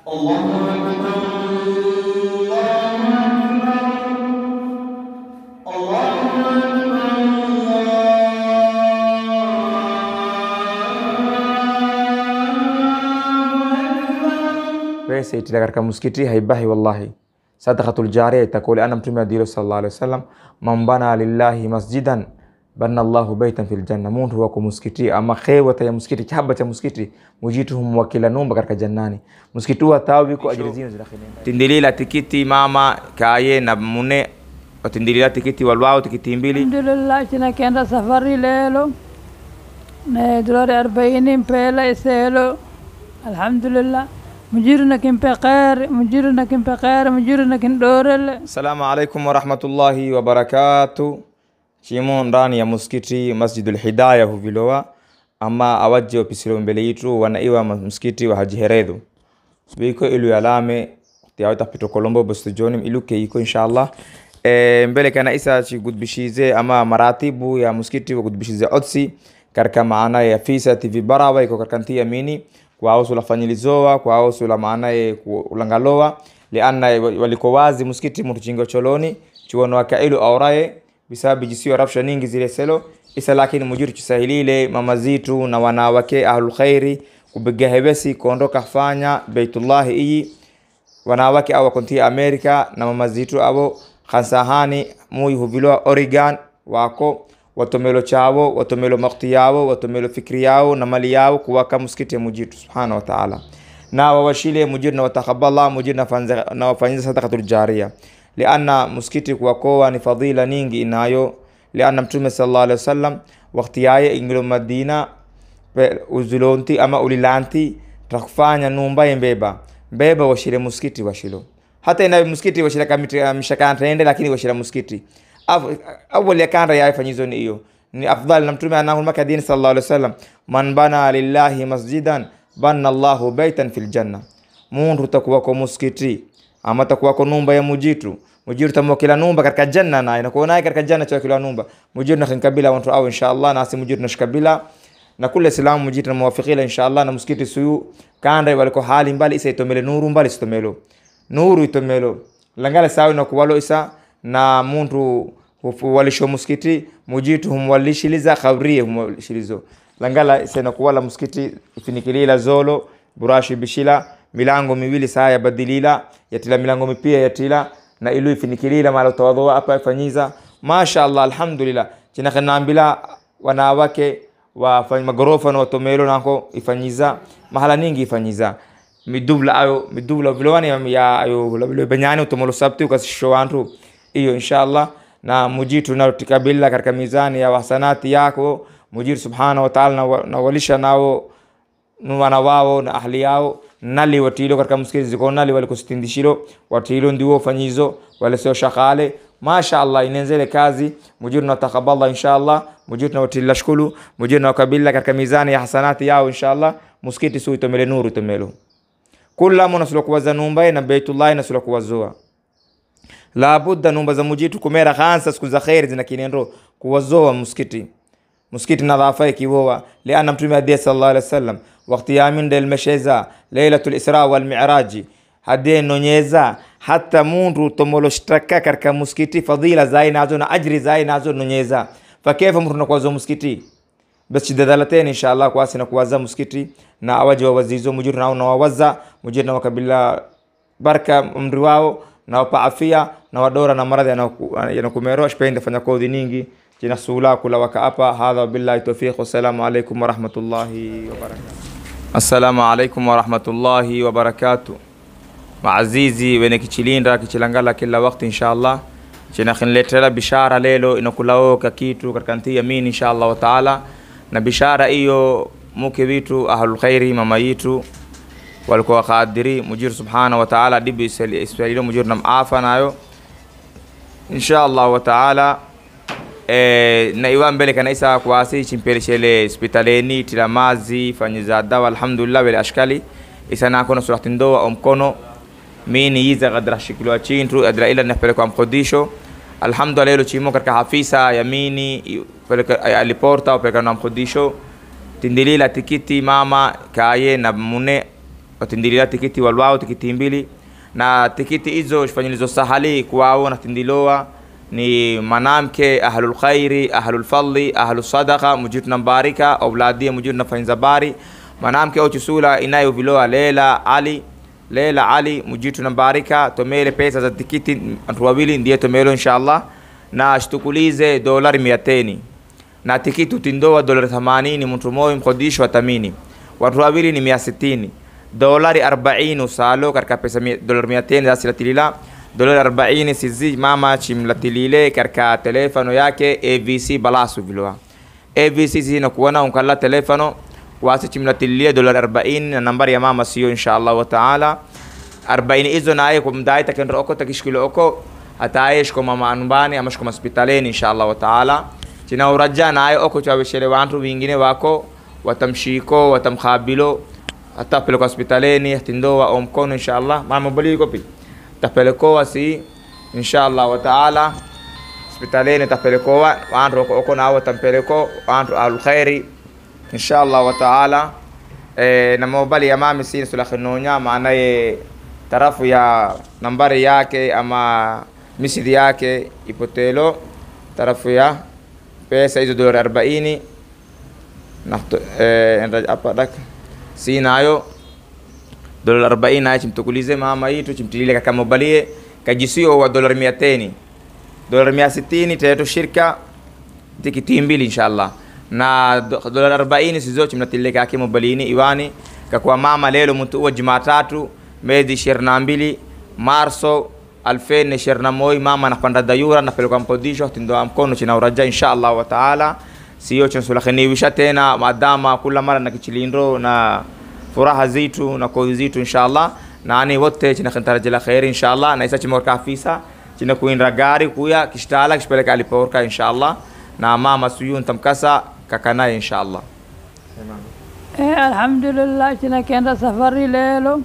pesa itila katika msikiti haibahi wallahi sadaqatul jariya itakuwa liana mtume adilo sallallahu alaihi wasallam man bana lillahi masjidan bana Allahu baitan fil janna muntu wako msikiti ama khewata ya msikiti chaba cha msikiti mujituhum wakila numba katika jannani msikiti wa tawi ko ajiri zino zina khinin tindilila tikiti mama kaye na mune tindilila tikiti walwao tikiti mbili alhamdulillah tunakenda safari lelo na dolari arobaini mpela iselo alhamdulillah mujiruna kimpe khair mujiruna kimpe khair mujiruna kin dorele Assalamu alaikum warahmatullahi wabarakatu. Chimo ndani ya muskiti Masjidul Hidaya huvilowa ama awaje opisilo mbele yitu wanaiwa ma- msikiti wa Haji Heredhu biko ilu yalame tiawita pito Kolombo bostu jonim ilu ke iko inshallah e, mbele kana isa chi gudbishize ama maratibu ya muskiti wa gudbishize otsi karka maana ya fisa TV barawa iko karkanti yamini kwa ausu la fanyilizoa kwa ausu la maana ya ulangaloa lianna waliko wazi muskiti mtu chingo choloni chuono wakailu auraye bisababu jisiyo rafsha ningi zile selo isa lakini mujuru chisahilile mama zitu na wanawake ahlul khairi kubiga hebesi kuondoka fanya beitullahi iyi wanawake awa kontia america na mama zitu abo khansahani muy huvilwa oregon wako watomelo chavo watomelo makti yavo watomelo fikri yao na mali yao kuwaka muskiti ya mujitu subhanahu wa ta'ala na wawashile mujiru na watakabala mujiru na fanza- na wafanyiza sadaqatul jariya lianna muskiti kuwakowa ni fadhila ningi inayo lianna mtume sallallahu alaihi wasallam wakati yaye ingilo madina pe- uzulonti ama ulilanti takufanya numba yembeba mbeba washile muskiti washilo hata ina muskiti washila kamiti mshakana tende lakini washila muskiti Av- awali yakanda yafanyizo ni hiyo ni afdal na mtume anahu maka dini sallallahu alaihi wasallam man bana lillahi masjidan bana Allahu baitan fil janna mundu takuwa kwa muskiti ama takuwa kwa numba ya mujitu mujiru tamuwa kila numba katika janna na inakuwa naye katika janna cha kila numba mujiru na khinkabila wantu au inshallah nasi mujiru nashkabila na kule silamu mujitu na muwafikila inshallah na muskiti suyu kanda waliko hali mbali isa itomele nuru mbali sitomelo nuru itomelo langala sawi na kuwalo isa na muntu hufu- walisho muskiti mujitu humwalishiliza khabrie humwalishilizo langala isa na kuwala muskiti ifinikilila zolo burashi bishila milango miwili saa yabadilila yatila milango mipia yatila na ilu ifinikilila mala utawadhoa apa ifanyiza mashallah alhamdulillah chinakhenambila wanawake wafanya magorofa na watomelo nako ifanyiza mahala ningi ifanyiza midubla ayo midubla vilowani ya ayo labilo benyani utomolo sabti ukasisho wantu iyo inshallah na mujitu natikabila katika mizani ya wasanati yako mujitu subhanahu wa ta'ala na wa- na walisha nao wana wao na ahli yao nali watilo katika msikiti ziko nali walikusitindishilo watilo ndiwo fanyizo wale sio shakale masha Allah inenzele kazi mujiru na takaballa inshallah mujiru na watila shukulu mujiru na kabila katika mizani ya hasanati yao inshallah msikiti su itomele nuru itomelo kula mona sula kuwaza numba na baitullah na sula kuwazoa labudda numba za mujitu kumera khansa siku za khairi zina kinendo kuwazoa msikiti msikiti nadhafa ikiwowa liana mtume adie sallallahu alaihi wasallam wakati yamin del mesheza lailatul isra wal mi'raji hade nonyeza hata mundu tomolo shtaka katika msikiti fadhila zai nazo na ajri zai nazo nonyeza fakefa mtu nakwazo msikiti bas chidadalateni inshallah kwasi na kuwaza msikiti na awaji wawazizo mujiru nao na wawaza mujiru na wakabila baraka umri wao na wapa afia na wadora na maradhi yanaku- yanakumero ashpende fanya kodhi ningi jina sula kula waka apa hadha wabillahi tawfiq wassalamu alaikum warahmatullahi wabarakatuh assalamu alaikum warahmatullahi wabarakatuh maazizi wene kichilinda kichilangala kila wakati inshallah chena khinletela bishara lelo inakulaoka kitu katika nti yamin inshallah wa taala na bishara hiyo muke vitu ahlul khairi mama yitu walikuwa kadiri mujiru subhanahu wa taala dibu iswalilo mujiru na maafa nayo inshallah wa taala eh, na iwa mbele kana isa kwasi chimpeleshele hospitaleni tilamazi fanyiza dawa alhamdulillah wele ashkali isa nakono surati ndoa omkono mini yiza gadra shikilwa chintu adra ila napelekwa mkodisho alhamdulillah lelo chimo katika hafisa yamini i- peleka aliporta upeleka na mkodisho tindilila tikiti mama kaye na mune watindilila tikiti walwao tikiti mbili na tikiti hizo shifanyilizo sahali kuwao natindilowa ni manamke ahlul khairi ahlul fadli ahlul sadaqa mujitu nambarika auladia mujitu nafanyiza bari manamke ochisula inayovilowa lela ali lela ali mujitu nambarika tomele pesa za tikiti watu wawili ndiye tomelo inshallah na shtukulize dolari mia teni na tikiti utindowa dolari 80 mtu moyo mkodisho watamini watu wawili ni mia sitini dolari 40 usalo katika pesa mia- dolari mia teni zasilatilila dolari 40 sizi mama chimlatilile katika telefono yake avc balasu viloa avc sina kuona unkala telefono wasi chimlatililie dolari 40 na nambari ya mama sio inshallah wa taala 40 hizo naye kumdai takendra oko takishikilo oko hataye shiko mama anubani ama shiko hospitaleni inshallah wa taala china uraja naye oko chaweshele wantu wingine wako watamshiko watamkhabilo atapelekwa hospitaleni tindowa o mkono inshallah mama bali kopi tapelekowa si inshallah wa taala hospitaleni tapelekowa wantu oko- oko nawo tampeleko wantu alkhairi inshallah wa taala e, na mobali ya mami si sulakhinonya maanaye tarafu ya nambari yake ama misidi yake ipotelo tarafu ya pesa hizo dola arobaini Nafto- eh, enda hapa dak si nayo dola arobaini nayo chimtukulize mama yitu chimtilile kakamobalie kajisio wa dola mia teni dola mia sitini teto shirka tikiti mbili inshallah na do- dola arobaini sizo chimnatilile kake mobalini iwani kakwa mama lelo mtu uwa jumatatu mezi ishirini na mbili marso alfeni ishirini na moi mama napanda dayura napelekwa mkodisho tindoa mkono china uraja inshallah wa taala sio chinsulakiniwisha tena madama kula mara na kichilindo na furaha zitu na koi zitu inshallah nani wote china kintarajila khairi inshallah na isa chimorka afisa china kuindra gari kuya kishtala kishpeleka aliporka inshallah na mama suyun tamkasa kakanaye inshallah Eh, alhamdulillah china kenda safari lelo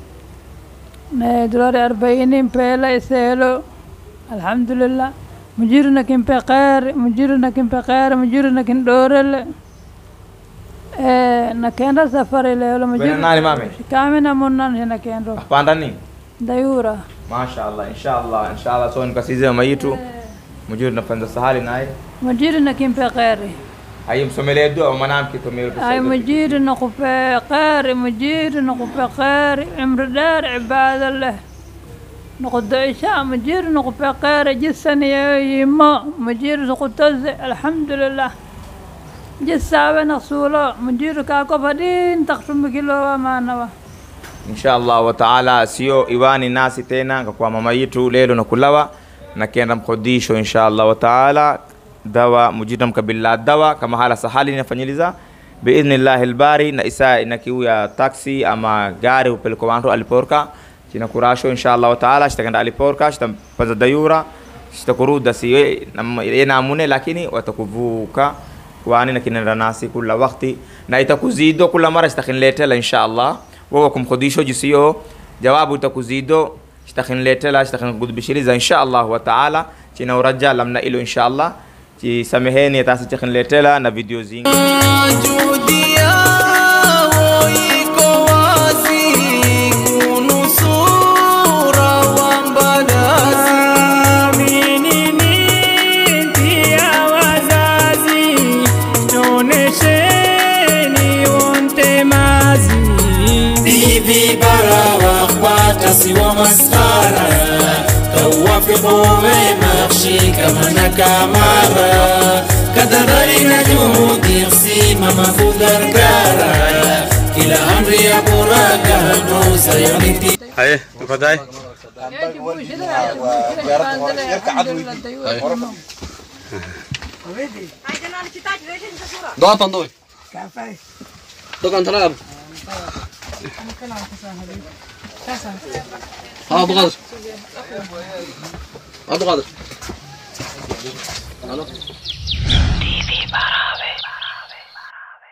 ne dolari arobaini mpela iselo alhamdulillah mujiru na kimpe khair mujiru na kimpe khair mujiru na kin dorele eh, na kenda safari lelo Bena nani mame kamina munnan hina kendo apanda ni dayura mashallah inshallah inshallah so nikasize mayitu mujuri nafanza sahali naye mujiru na kimpe khair ayi msomelee dua mwanamke tomelo ay mujiru na kupe khair mujiru na kupe khair umri dar ibada leh نقد عشاء مجير نقف قير جسن يما مجير نقتز الحمد لله جسا نقصولا مجير كاكو فدين تقسم كيلو ما نوا inshallah wa taala sio iwani nasi tena kwa mama yitu lelo na kulawa na kenda mkodisho inshallah wa taala dawa mujita mkabila dawa kama hala sahali inafanyiliza biidhnillahi albari na isa inakiuya taxi ama gari upeleko wantu aliporka china kurasho inshallah wa taala shitakenda aliporka shitampaza dayura shitakuruda si yenamune lakini watakuvuka kwani na kinenda nasi kula wakti na itakuzido kula mara shitakinletela inshallah wewe kumkodisho jisiyo jawabu itakuzido shitakinletela shitakinkudbishiriza inshallah wa taala china uraja lamna ilo inshallah chisameheni tasi chikinletela na video zingi Juhudi yao iko wazi kunusura wambadazi. Amini miti ya wazazi, tonesheni wonte mazi. Bibi bara wakwata siwa maskara tawafiqu wema shikamana kamara kadhalika na juhudi simama kugargara kila amri ya buraga nusa yaniti haye tafadhali Doa pandoy. Dokan tanam. ها ابو قادر ابو قادر الو